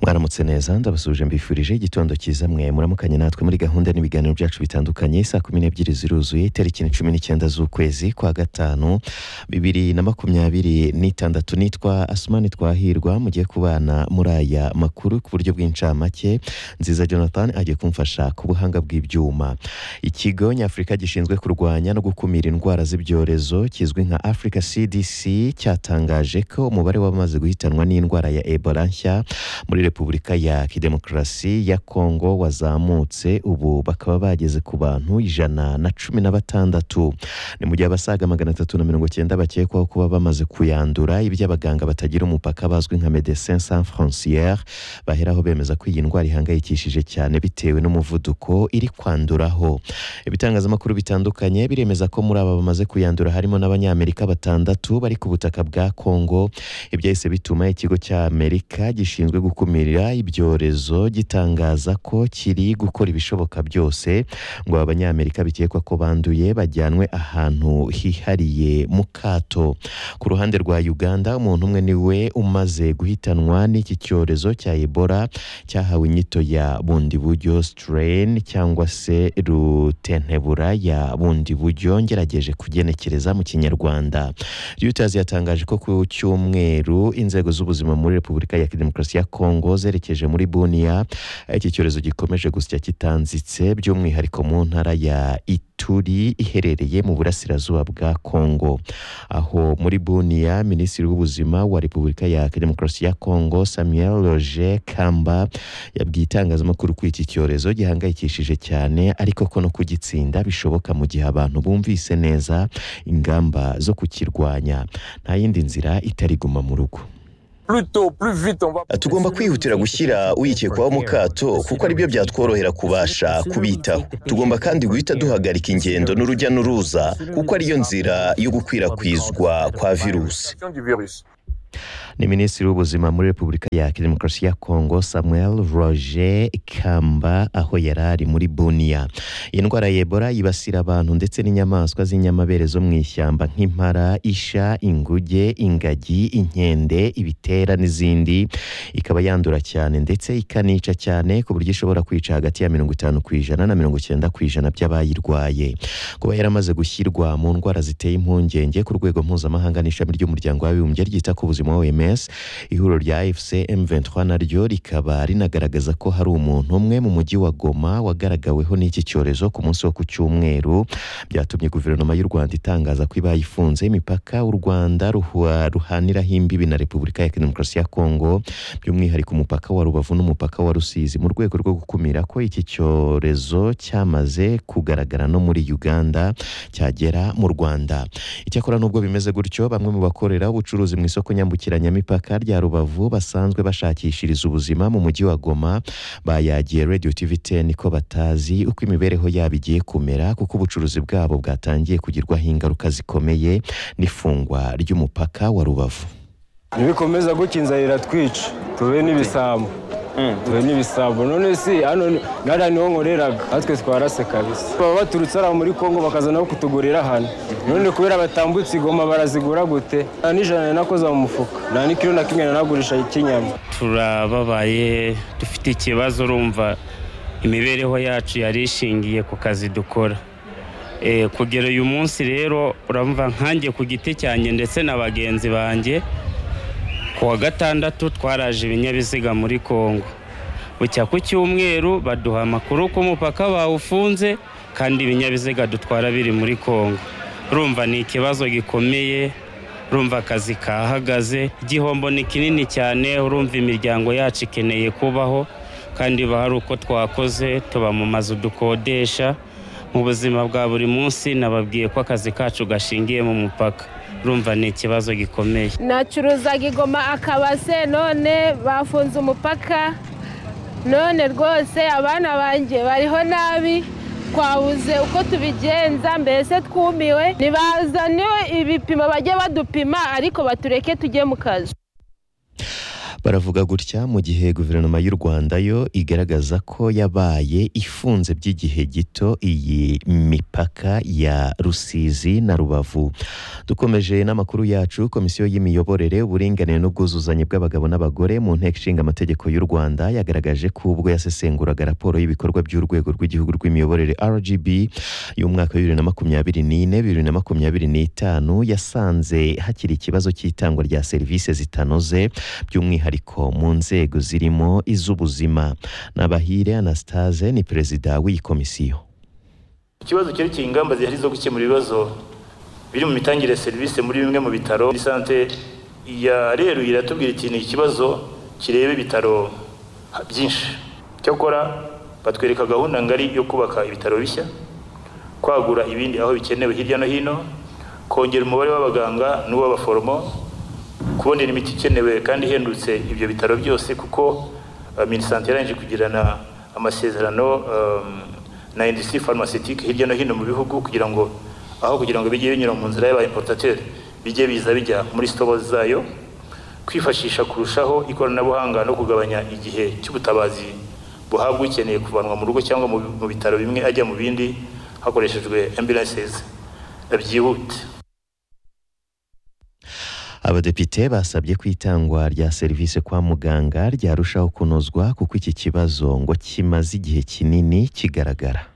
mwaramutse neza ndabasuje mbifurije igitondo cyiza mwe muramukanye natwe muri gahunda n'ibiganiro byacu bitandukanye saa kumi n'ebyiri ziruzuye itariki ni cumi n'icyenda z'ukwezi kwa gatanu bibiri na makumyabiri n'itandatu nitwa asumani twahirwa mugiye kubana muri aya makuru ku buryo bw'incamake nziza jonathan agiye kumfasha ku buhanga bw'ibyuma ikigo nyafurika gishinzwe kurwanya no gukumira indwara z'ibyorezo kizwi nka africa cdc cyatangaje ko umubare w'abamaze guhitanwa n'indwara ya ebola nshya muri repubulika ya kidemokarasi ya kongo wazamutse ubu bakaba bageze ku bantu ijana na cumi na batandatu ni mu gihe abasaga magana atatu na mirongo cyenda bakekwaho kuba bamaze kuyandura iby'abaganga batagira umupaka bazwi nka medecin sans frontiere baheraho bemeza ko iyi ndwara ihangayikishije cyane bitewe n'umuvuduko iri kwanduraho ibitangazamakuru bitandukanye biremeza ko muri aba bamaze kuyandura harimo n'abanyamerika batandatu bari ku butaka bwa kongo ibyahise bituma ikigo cy'amerika gishinzwe gukumira ibyorezo gitangaza ko kiri gukora ibishoboka byose ngo aba banyamerika bikekwa ko banduye bajyanwe ahantu hihariye mu kato ku ruhande rwa uganda umuntu umwe niwe umaze guhitanwa n'iki cyorezo cya ebola cyahawe inyito ya bundi buryo strain cyangwa se rutentebura ya bundi buryo ngerageje kugenekereza mu kinyarwanda Reuters yatangaje ko ku cyumweru inzego z'ubuzima muri Repubulika ya Demokarasi ya Kongo zerekeje muri Bunia aho iki cyorezo gikomeje gusya kitanzitse by'umwihariko mu ntara ya Ituri iherereye mu burasirazuba bwa Kongo aho muri Bunia Minisitiri w'ubuzima wa Repubulika ya Demokarasi ya Kongo Samuel Roger Kamba yabwiye itangazamakuru ko iki cyorezo gihangayikishije cyane ariko ko no kugitsinda bishoboka mu gihe abantu bumvise neza ingamba zo kukirwanya nta yindi nzira itari guma mu rugo tugomba kwihutira gushyira uyikekwaho mu kato kuko aribyo byatworohera kubasha kubitaho tugomba kandi guhita duhagarika ingendo n'urujya n'uruza kuko ariyo nzira yo gukwirakwizwa kwa virusi ni minisitiri w'ubuzima muri repubulika ya demokarasi ya kongo samuel roger kamba aho yari ari muri bunia iyi ndwara ya ebola yibasira abantu ndetse n'inyamaswa z'inyamabere zo mu ishyamba nk'impara isha inguge ingagi inkende ibitera n'izindi ikaba yandura cyane ndetse ikanica cyane ku buryo ishobora kwica hagati ya mirongo itanu ku ijana na mirongo icyenda ku ijana by'abayirwaye kuba yaramaze gushyirwa mu ndwara ziteye impungenge ku rwego mpuzamahanga n'ishami ry'umuryango w'abibumbye ryita ku buzima ubuzima oms ihuriro rya fc m23 naryo rikaba rinagaragaza ko hari umuntu umwe mu mujyi wa goma wagaragaweho n'iki cyorezo ku munsi wo ku cyumweru byatumye guverinoma y'u rwanda itangaza ko ibaye ifunze imipaka u rwanda ruhaniraho imbibi na repubulika ya demokarasi ya kongo by'umwihariko umupaka wa rubavu n'umupaka wa rusizi mu rwego rwo gukumira ko iki cyorezo cyamaze kugaragara no muri uganda cyagera mu rwanda icyakora n'ubwo bimeze gutyo bamwe mu bakorera ubucuruzi mu isoko nyamukuru yambukiranyamipaka rya rubavu basanzwe bashakishiriza ubuzima mu mujyi wa goma bayagiye radio tv ten ko batazi uko imibereho yabo igiye kumera kuko ubucuruzi bwabo bwatangiye kugirwaho ingaruka zikomeye n'ifungwa ry'umupaka wa rubavu nibikomeza gutya inzara iratwica tube n'ibisambo tube n'ibisambo none si hano nariya niho nkoreraga natwe twarase kabisa baba baturutse hariya muri kongo bakazana aho kutugurira hano none kubera batambutse igoma barazigura gute nta n'ijana nakoze mu mufuka nta n'ikiro na kimwe nanagurisha ikinyama turababaye dufite ikibazo urumva imibereho yacu yari ishingiye ku kazi dukora kugera uyu munsi rero uramva nkange ku giti cyanjye ndetse na bagenzi banjye kuwa gatandatu twaraje ibinyabiziga muri kongo bucya ku cyumweru baduha amakuru ko umupaka bawufunze kandi ibinyabiziga dutwara biri muri kongo rumva ni ikibazo gikomeye rumva akazi kahagaze igihombo ni kinini cyane urumva imiryango yacu ikeneye kubaho kandi hari uko twakoze tuba mu mazu dukodesha mu buzima bwa buri munsi nababwiye ko akazi kacu gashingiye mu mupaka urumva ni ikibazo gikomeye nacuruzaga igoma akabase none bafunze umupaka none rwose abana banjye bariho nabi twabuze uko tubigenza mbese twumiwe ntibazane ibipimo bajye badupima ariko batureke tujye mu kazi baravuga gutya mu gihe guverinoma y'u rwanda yo igaragaza ko yabaye ifunze by'igihe gito iyi mipaka ya rusizi na rubavu dukomeje n'amakuru yacu komisiyo y'imiyoborere uburinganire n'ubwuzuzanye bw'abagabo n'abagore mu nteko ishinga amategeko y'u rwanda yagaragaje ko ubwo yasesenguraga raporo y'ibikorwa by'urwego rw'igihugu rw'imiyoborere rgb y'umwaka wa bibiri na makumyabiri n'ine bibiri na makumyabiri n'itanu yasanze hakiri ikibazo cy'itangwa rya serivisi zitanoze by'umwihariko mu nzego zirimo iz'ubuzima nabahire anastase ni perezida w'iyi komisiyo ikibazo cyerekeye ingamba zihari zo gukemura ibibazo biri mu mitangire ya serivisi muri bimwe mu bitaro sante ya reruye iratubwira iti ni ikibazo kireba ibitaro byinshi cyakora batwereka gahunda ngari yo kubaka ibitaro bishya kwagura ibindi aho bikenewe hirya no hino kongera umubare w'abaganga n'uw'abaforomo kubonera imiti ikenewe kandi ihendutse ibyo bitaro byose kuko minisante yarangije kugirana amasezerano na industrie pharmaceutique hirya no hino mu bihugu kugira ngo aho kugira ngo bijye binyura mu nzira y'abaimportateur bijye biza bijya muri sitobo zayo kwifashisha kurushaho ikoranabuhanga no kugabanya igihe cy'ubutabazi buhabwa ukeneye kuvanwa mu rugo cyangwa mu bitaro bimwe ajya mu bindi hakoreshejwe ambulances byihute abadepite basabye ko itangwa rya serivisi kwa muganga ryarushaho kunozwa kuko iki kibazo ngo kimaze igihe kinini kigaragara